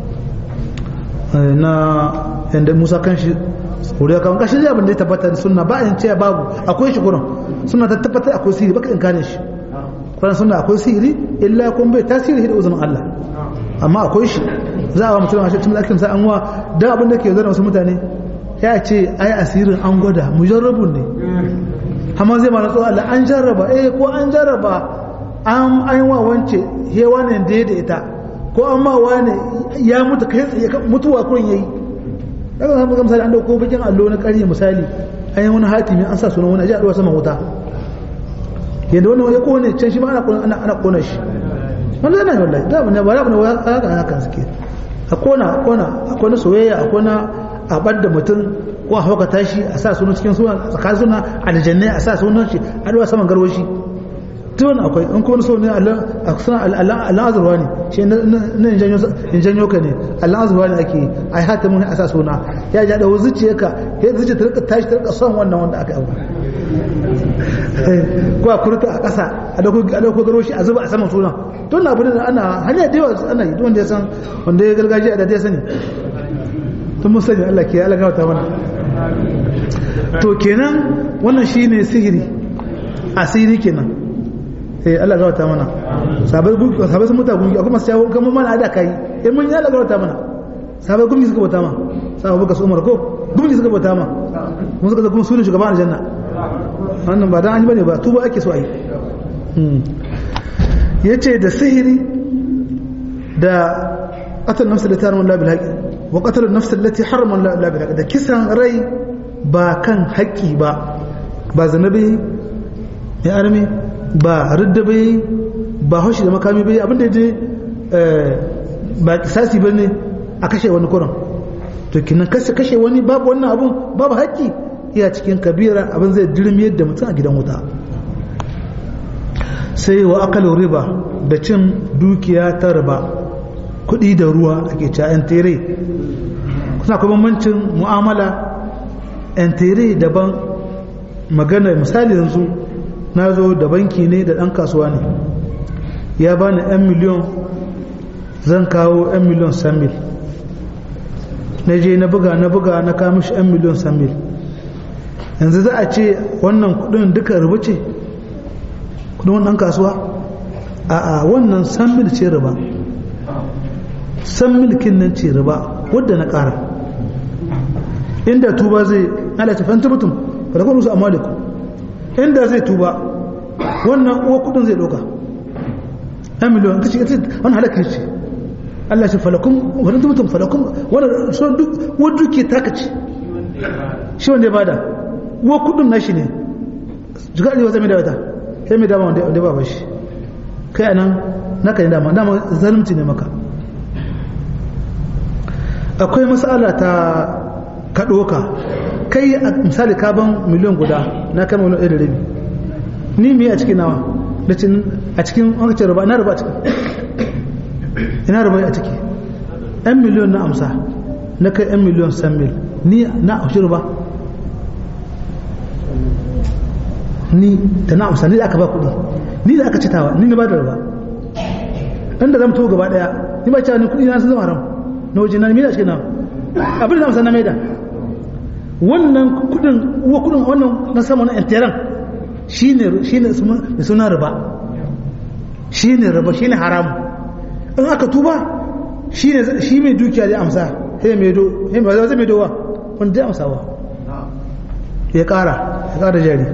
na yadda musa kan shi wuriya kawon kashin abin da ya tabbata da suna ba in ce babu akwai shi kuran suna ta tabbatar akwai sihiri baka in kane shi kuran suna akwai sihiri illa kun bai tasiri da uzunin Allah amma akwai shi za a wa mutum a shi cikin akin sa an wa da abin da ke zana wasu mutane ya ce ai asirin an gwada mujarrabun ne amma zai ma natsu Allah an jarraba eh ko an jarraba an an wa wance hewa ne da da ita ko an ma wane ya mutu kai tsaye mutuwa kurin yayi daga zan buga misali an dauko bakin allo na ƙarya misali an yi wani hatimi an sa sunan wani aji a saman wuta yadda wannan ya kone can shi ma ana ana kona shi wannan yana wallahi da ne ba da ne haka haka suke a kona a kona a kona soyayya a kona a bar da mutum ko a hauka tashi a sa sunan cikin sunan tsakanin suna aljannai a sa sunan shi a dawa saman garwashi tun akwai in kuma so ne a suna Allah azurwa ne shi na in janyo ka ne Allah azurwa ne ake a yi hata mun a sa suna ya ja da zuciya ka ya zuciya ta rika tashi ta rika son wannan wanda aka yi ko a kurta a ƙasa a dauko garo shi a zuba a saman suna tun na abin da ana hanya da yawa ana yi wanda ya san wanda ya gargajiya da ya sani tun mun sani Allah ke Allah gawata mana to kenan wannan shine sihiri asiri kenan eh Allah gawata mana sabai sabai sun muta gungi akwai masu yawo kamar mana ada kai eh mun ya Allah gawata mana sabai gungi suka bauta ma sabai buka su umar ko gungi suka bauta ma mun suka kuma sunan shugaban aljanna wannan ba dan an yi bane ba tuba ake so a yi yace da sihiri da qatal nafs da tarun la bil haqi wa qatal nafs allati harama la bil haqi da kisan rai ba kan haƙƙi ba ba zanabi ya arme ba ridda bai ba haushi da makami bai abinda je ba kisasi ba ne a kashe wani kuran to kinan kashe wani babu wannan abun babu haƙƙi iya cikin kabira abin zai dirmiyar da mutum a gidan wuta sai wa akalin riba da cin dukiya ta riba kuɗi da ruwa ake cewa yan tere kuna kuma bambancin mu'amala yan tere daban magana misali yanzu na zo da banki ne da ɗan kasuwa ne ya bani 'yan miliyon zan kawo 'yan miliyon samil na je na buga na buga na kawo mishi 'yan miliyon samil yanzu za a ce wannan kudin duka rubu ce kudin wannan kasuwa a a wannan samil ce riba samil kin nan ce riba wadda na kara inda tuba zai ala ta fanta mutum fa da kuma su amaliku inda zai tuba wannan uwa kudin zai doka ɗan miliyon kace kace wani halakar ce Allah ce falakun wani mutum falakun wani son duk wadda ke taka ce shi wanda ya bada uwa kudin nashi ne jiga arewa zai mai da wata sai mai dama wanda ba shi kai anan naka ne dama dama zalunci ne maka akwai matsala ta kaɗoka kai a misali kaban miliyan guda na kama wani ɗaya da rabi ni me a cikin nawa da cin a cikin wani ruba ina ruba a ciki ina ruba a ciki yan miliyan na amsa na kai yan miliyan san mil ni na amshi ruba ni da na amsa ni da aka ba kuɗi ni da aka citawa ni na ba da ruba ɗan da zamto gaba ɗaya ni ba cewa ni kuɗi na sun zama haram na waje na ni a cikin nawa abin da amsa na maida wannan kudin uwa kudin wannan na sama na intiran shine shine da suna riba shine riba shine haramu in aka tuba shine shi mai dukiya da amsa sai mai do sai mai zai mai dowa wanda ya amsawa ya kara ya kara jari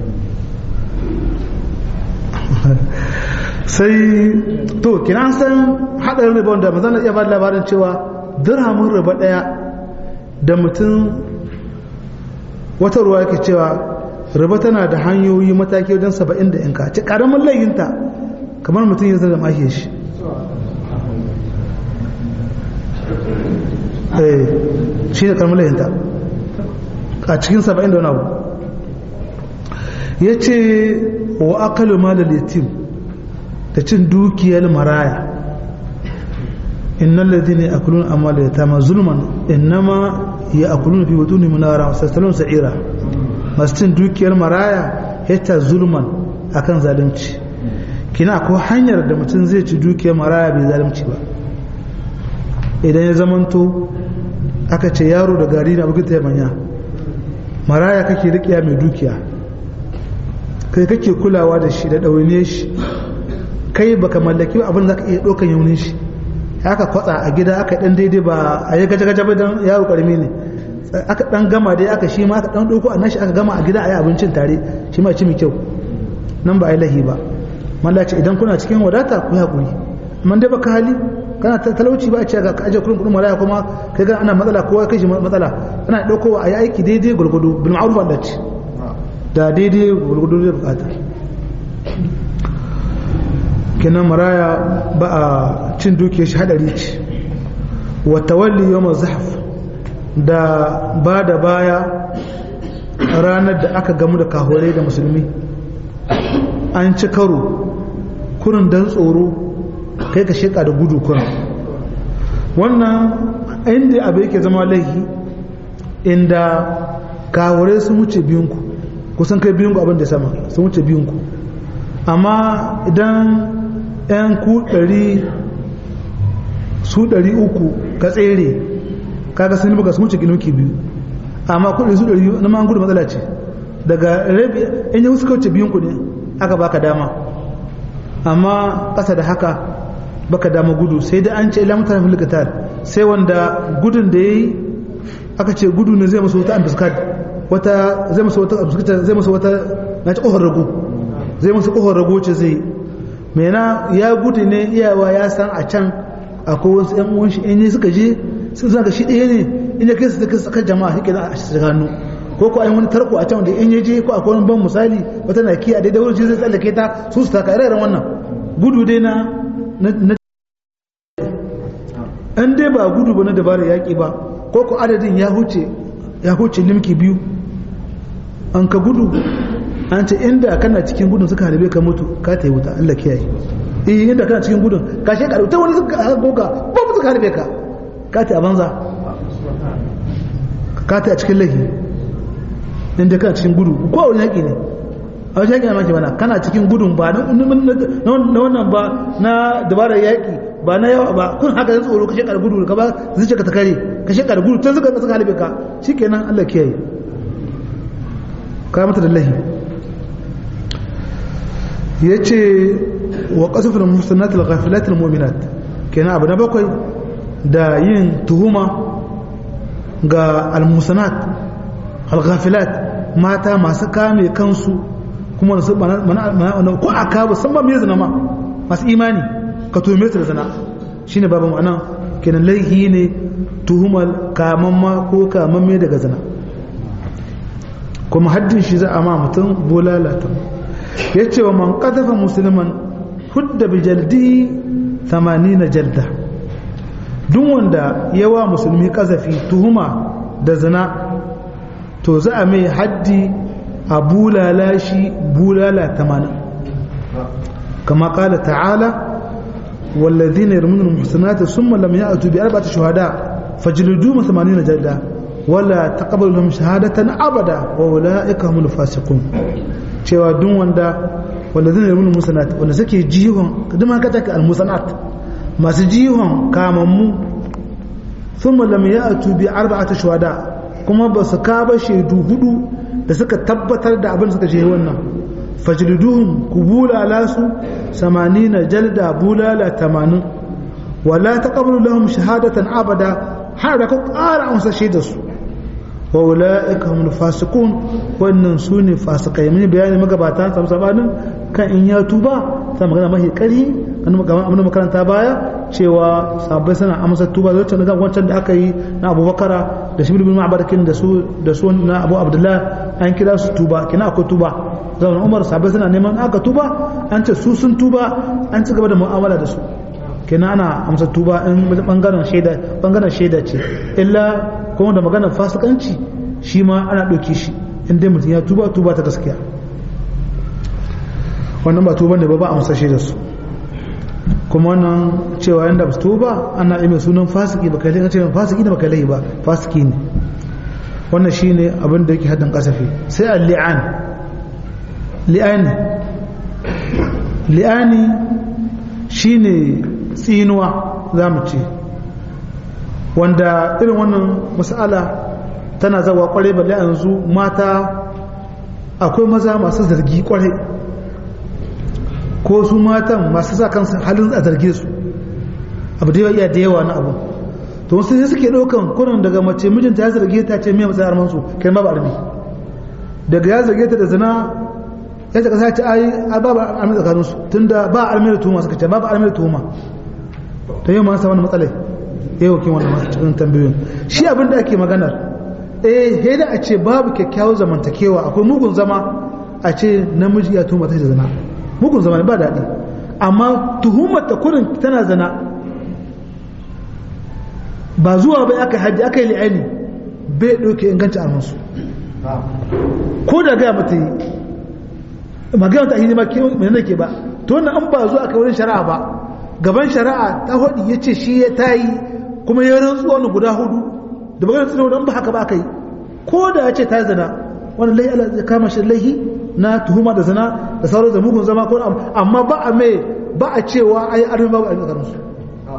sai to kina san hadarin riba wanda manzon ya ba labarin cewa dirhamin riba daya da mutum wata ruwa yake cewa riba tana da hanyoyi mataki wajen saba'in da yanka ce karamin layinta kamar mutum ya zama mashi shi shi ne karamin layinta a cikin saba'in da wani abu ya ce wa akalu malal yatim da cin dukiyar maraya innal ladina yakuluna amwal yatama zulman innama ya'kuluna fi butunihim nara wa sayaslun sa'ira masu cin dukiyar maraya yata zulman akan zalunci kina ko hanyar da mutum zai ci dukiyar maraya bai zalunci ba idan ya zamanto aka ce yaro da gari na bugun ta manya maraya kake rikiya mai dukiya kai kake kulawa da shi da ɗawainiyar shi kai baka mallaki abin da ka iya ɗaukan yaunin shi aka kwatsa a gida aka dan daidai ba a yi gaje-gaje ba don yaro karmi ne aka dan gama dai aka shi ma aka dan ɗauko a nashi aka gama a gida a yi abincin tare shi ma ci mai kyau nan ba a yi lahi ba mallaci idan kuna cikin wadata ku yi haƙuri amma dai baka hali kana talauci ba a ce ga aje kuɗin kuɗin malaya kuma kai ga ana matsala kowa kai shi matsala ana ɗaukowa a yi aiki daidai gwargwado bil ma'ruf Allah ce da daidai gwargwado zai bukata kenan maraya ba a cin duke shi hadari ce wa tawalli yawm zahf da ba da baya ranar da aka gamu da kahorai da musulmi an ci karo kurin dan tsoro kai ka sheka da gudu kurin wannan inda abu yake zama laifi inda kahorai sun wuce biyunku kusan kai biyunku abin da sama sun wuce biyunku amma idan 'yan ku ɗari su ɗari uku ka tsere kaga sun baka su wuce ginuki biyu amma kudi su ɗari na ma gudu matsala ce daga rabi in yi suka wuce biyun kudi aka baka dama amma ƙasa da haka baka dama gudu sai da an ce ila mutane filikatar sai wanda gudun da ya yi aka ce gudu ne zai masu wata ambiskat wata zai masu wata ambiskat zai masu wata na ci ƙofar rago zai masu ƙofar rago ce zai mena ya gudu ne iyawa ya san a can akwai wasu yan uwan shi in suka je sun zaka shi ɗaya ne in ya kai su suka saka jama'a shi kenan a shi hannu ko ko ayi wani tarko a can da in ya je ko akwai wani ban misali wata na ki a daidai wurin zai tsallake ta su su taka ire wannan gudu dai na na an dai ba gudu ba na dabarar yaƙi ba ko ko adadin ya huce ya huce limki biyu an ka gudu an ce inda kana cikin gudun suka harbe ka mutu ka ta yi wuta Allah kiyaye eh inda kana cikin gudun ka she ka ta wani suka goga ba mu suka harbe ka ka ta a banza ka ta a cikin lahi inda kana cikin gudu ko a wani yaƙi ne a wani yaƙi na maki bana kana cikin gudun ba na wannan ba na dabarar yaƙi ba na yawa ba kun haka zai tsoro ka shekar gudu ka ba zai ka ta kare ka shekar gudu tun suka suka harbe ka shikenan Allah kiyaye ka mata da lahi ya ce wa ƙasufin musulnatul ghafilatul mu'minat kenan abu na bakwai da yin tuhuma ga almusanat alghafilat mata masu kame kansu kuma su ko a kawo san ba mai zina ma masu imani ka tuhume su da zina shine babu ma'ana kenan laihi ne tuhumar kamamma ko kamamme daga zina kuma haddin shi za a ma mutum bolalata ya ce wa man ƙazafa musulman hudda bi jaldi 80 jalda duk wanda yawa musulmi ƙazafi tuhuma da zina to za a mai haddi a bulala shi bulala 80 kama ƙala ta'ala والذين يرمون المحسنات ثم لم يأتوا بأربعة شهداء فجلدوهم ثمانين جلدة ولا تقبل لهم شهادة أبدا وأولئك هم الفاسقون cewa duk wanda wanda zai nemi musanat wanda suke jihon duk ka take almusanat masu jihon kamammu thumma lam ya'tu bi arba'ati shuhada kuma ba su ka ba shaidu hudu da suka tabbatar da abin suka je wannan fajliduhum kubula lasu 80 jalda bulala 80 wala taqablu lahum shahadatan abada har da ka ƙara amsa shaidarsu wa ula'ika hum fasiqun wannan sune fasikai mun bayani magabata sam sabanin kan in ya tuba ta magana mahi kari kan magana makaranta baya cewa sabai suna amsa tuba zai tana wancan da aka yi na Abubakar da shi bin Ma'barakin da su da su na Abu Abdullah an kira su tuba kina akwai tuba zaman Umar sabai suna neman aka tuba an ce su sun tuba an ci gaba da mu'amala da su kenan ana amsa tuba in bangaren shaida bangaren shaida ce illa kuma da maganar fasikanci shi ma ana ɗauki shi inda mutum ya tuba tuba ta gaskiya wannan ba tuba ne ba ba a amsa shaida su kuma wannan cewa yanda ba su tuba ana yi mai sunan fasiki ba kai ce fasiki da ba kai ba fasiki ne wannan shine abin da yake haddin kasafi sai al-li'an li'ani li'ani shine tsinuwa za mu ce wanda irin wannan mas'ala tana zawa kwarai balle yanzu mata akwai maza masu zargi kwarai ko su matan masu sa kansu halin a zarge su abu da yawa da yawa na abu to wasu sai suke ɗaukan kurin daga mace mijinta ya zarge ta ce mai matsayin armansu kai ma ba armi daga ya zarge ta da zina ya ce kasa ce ai ba ba armi tsakaninsu tunda ba armi da tuhuma suka ce ba ba armi da tuhuma ta yi ma sa wani matsalai yau kin wannan cikin tambayoyin shi abin da ake maganar eh sai da a ce babu kyakkyawar zamantakewa akwai mugun zama a ce namiji ya tuma ta zina mugun zama ba daɗi amma tuhumar ta kurin tana zana ba zuwa bai aka haddi aka yi li'ani bai ɗauke inganci a musu ko da gaya mata yi magana ta hini ma ke mai nake ba to wannan an ba zuwa aka wurin shari'a ba gaban shari'a ta hudu ya ce shi ya tayi kuma ya rantsuwa wani guda hudu da magana tsina wadda ba haka ba aka yi ko da ya ce ta zina wani laihi ala zai kama shi laihi na tuhuma da zina da sauran da mugun zama ko amma ba a mai ba a cewa ai armi babu armi tsakanin su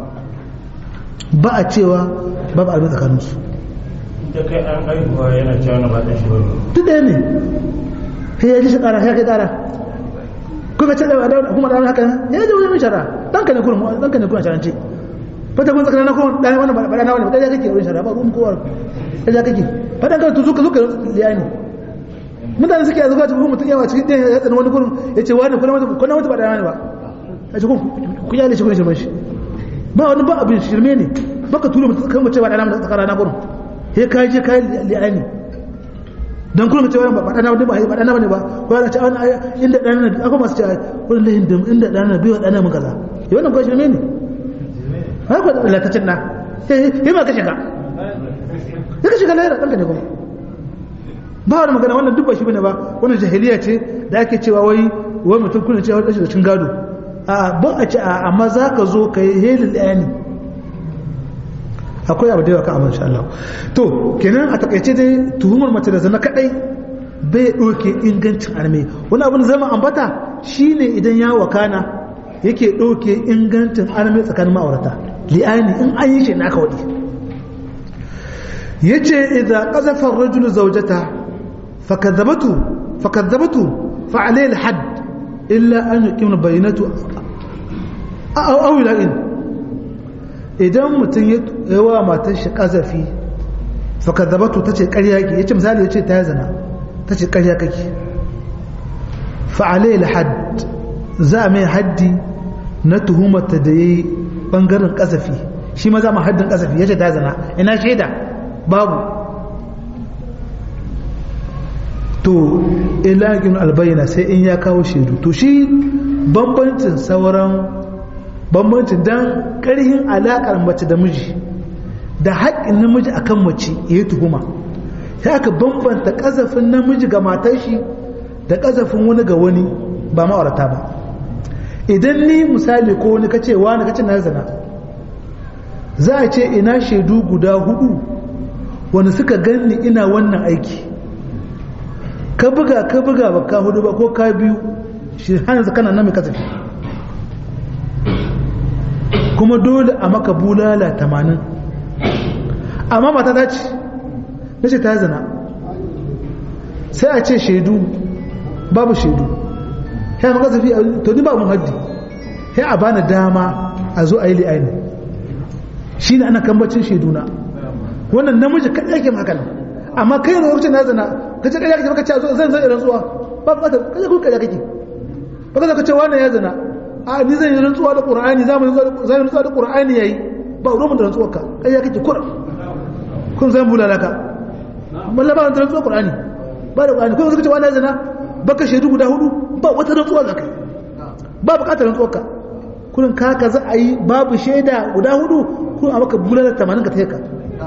ba a cewa babu armi tsakanin su da kai an haihuwa yana cewa na ba ta shi wani duk ɗaya ne sai ya ji shi ƙara ya kai ƙara kuka ce da kuma da haka ya ji wani shara dan ka ne kurin dan ka ne kurin sharance fata kun tsakanin kurin dan wani ba dan wani ba dan kake wurin shara ba ruwan kowa dan kake fadan ka tuzu ka zuka liyani mutane suke yanzu kwaci kuma mutum yawa cikin ɗaya ya tsani wani kurin ya ce wani kuna mutu kuna mutu ba dan wani ba ya ce kun ku yale shi kun shirme shi ba wani ba abin shirme ne baka tura mutum kan mace ba dan wani tsakanin kurin sai ka je kai liyani dan kullum ce wani ba dana wani ba ba dana bane ba ko yana ce wani inda dana ne akwai masu ce wani lahin da inda dana bai wa dana mun kaza ya wannan ko shirme ne har ko da latacin na eh eh ma ka shiga ya ka shiga lahira danka ne kuma ba wani magana wannan duk ba shi bane ba wannan jahiliya ce da ake cewa wai wai mutum kullum ce wani da cin gado a ba a ce a amma za ka zo ka yi helin ɗaya ne akwai abu da yawa kan amma insha Allah to kenan a takaice dai tuhumar mace da zana kadai bai doke ingancin arme wani abin zama ambata shine idan ya wakana yake doke ingancin arme tsakanin ma'aurata li'ani in an yi shi na aka wadi yace idza qazafa ar-rajul zawjata fakadhabatu fakadhabatu fa alayhi al-hadd illa an yuqim bayyinatu aw aw la'in idan mutum ya wa matar shi kazafi fakadabatu ta ce karya ki ya ce misali ya ce ta zana ta ce karya kake fa'alai had za a mai haddi na tuhumata da ya yi ɓangaren kazafi shi ma za mu haddin kazafi ya ce ta zana ina shaida babu to ilagin albayyana sai in ya kawo shaidu to shi bambancin sauran bambancin don ƙarhin alaƙar mace da miji da haƙƙin namiji a kan mace ya yi tuhuma sai aka bambanta ƙazafin namiji ga matar shi da ƙazafin wani ga wani ba ma'aurata ba idan ni misali ko wani kace wani kace na zana za a ce ina shaidu guda hudu wani suka ganni ina wannan aiki ka buga ka buga ba ka hudu ba ko ka biyu shi hannun kana nan mai kasafi kuma dole a maka bulala tamanin amma mata ta ce na ce ta zana sai a ce shaidu babu shaidu ya maka zafi to ni babu haddi sai a bani dama a zo a yi li'aini shi ne ana kambacin shaiduna wannan namiji kaɗai yake maka amma kai yana lokacin na zana ka ce ƙarya kake maka ce zan zan irin tsuwa ba ba ta kaje kun ƙarya kake ba ka ce wannan ya zana a ni zan yi rantsuwa da qur'ani za mu yi rantsuwa da qur'ani yayi ba ruwan da rantsuwar ka kai ya kake kur kun zan bulala ka malla ba da rantsuwar qur'ani ba da qur'ani kun kace wannan zina baka shaidu guda hudu ba wata rantsuwa za kai ba bukatar rantsuwar ka kurin ka ka za a yi babu shaida guda hudu kun a maka bulala 80 ka taika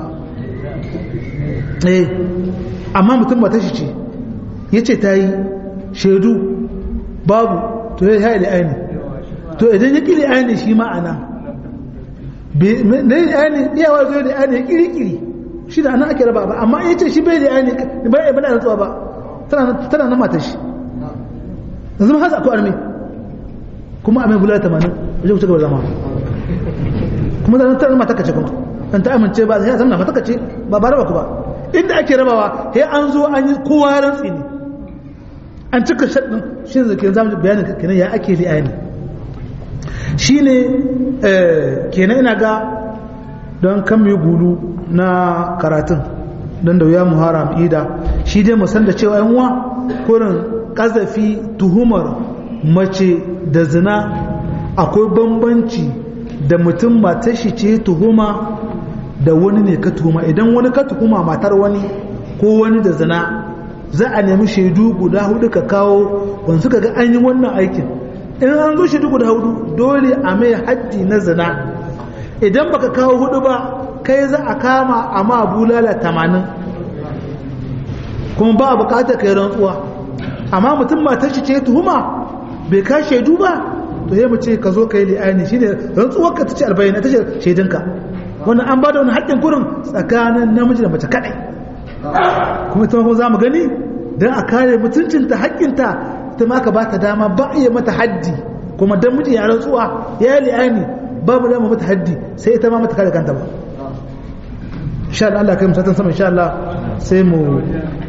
eh amma mutum ba ta shi ce yace ta yi shaidu babu to ya yi aini to idan ya kiri aini shi ma'ana na yi aini iyawa zo da aini ya kiri kiri shi da ana ake raba ba amma ya ce shi bai da aini ba ya bada rantsuwa ba tana na mata shi yanzu hasa akwai armi kuma a mai bula tamanin wajen kusa gaba zama kuma da tana mata kace kuma dan ta amince ba sai zamna mata kace ba ba raba ku ba inda ake rabawa sai an zo an yi kowa rantsi ne an cika shaɗin shi ne zai zamu bayanin kenan ya ake li'ani shi ne kenan ina ga don kan mai gulu na karatun don da wuya muhara ida shi dai musan da cewa yanwa kurin kazafi tuhumar mace da zina akwai bambanci da mutum matar shi ce tuhuma da wani ne ka tuhuma idan wani ka tuhuma matar wani ko wani da zina za a nemi shaidu guda hudu ka kawo wanda suka ga an yi wannan aikin in an zo shaidu guda hudu dole a mai haddi na zina idan baka kawo hudu ba kai za a kama a ma bulala tamanin kuma ba a bukatar kai rantsuwa amma mutum matar shi ce tuhuma bai ka shaidu ba to sai mu ce ka zo ka yi li'ani shine rantsuwar ka ta ce albayina ta ce shaidinka wannan an ba da wani haƙƙin kurin tsakanin namiji da mace kaɗai kuma ita kuma za mu gani don a kare mutuncinta haƙƙinta ita ma ka ba ta dama ba iya mata haddi kuma dan miji ya rantsuwa ya yi li'ani babu dama mata haddi sai ita ma mata kare kanta ba insha Allah Allah kai mu satan sama insha Allah sai mu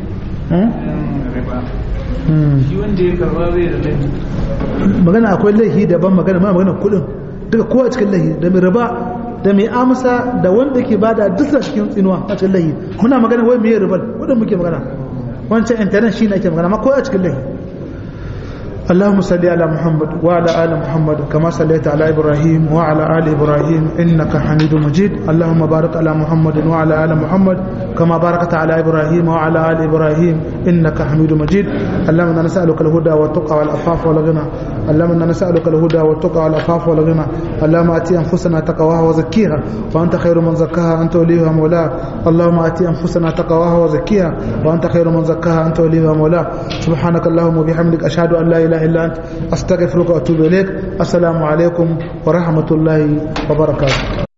shi wanda ya karba bai da laifi magana akwai laifi daban magana ma magana kudin duka kowa cikin laifi da mai riba da mai amsa da wanda ke bada duk da cikin tsinuwa a cikin laifi muna magana wai mai riba kudin muke magana wancan internet shi ne ake magana ma kowa cikin laifi اللهم صل على محمد وعلى آل محمد كما صليت على إبراهيم وعلى آل إبراهيم إنك حميد مجيد اللهم بارك على محمد وعلى آل محمد كما باركت على إبراهيم وعلى آل إبراهيم إنك حميد مجيد اللهم إنا نسألك الهدى والتقى والعفاف والغنى اللهم إنا نسألك الهدى والتقى والعفاف والغنى اللهم آتي أنفسنا تقواها وزكيها وأنت خير من زكاها أنت وليها مولاها اللهم آتي أنفسنا تقواها وزكيها وأنت خير من زكاها أنت وليها مولاها سبحانك اللهم وبحمدك أشهد أن لا إله إلا أنت أستغفرك وأتوب إليك السلام عليكم ورحمة الله وبركاته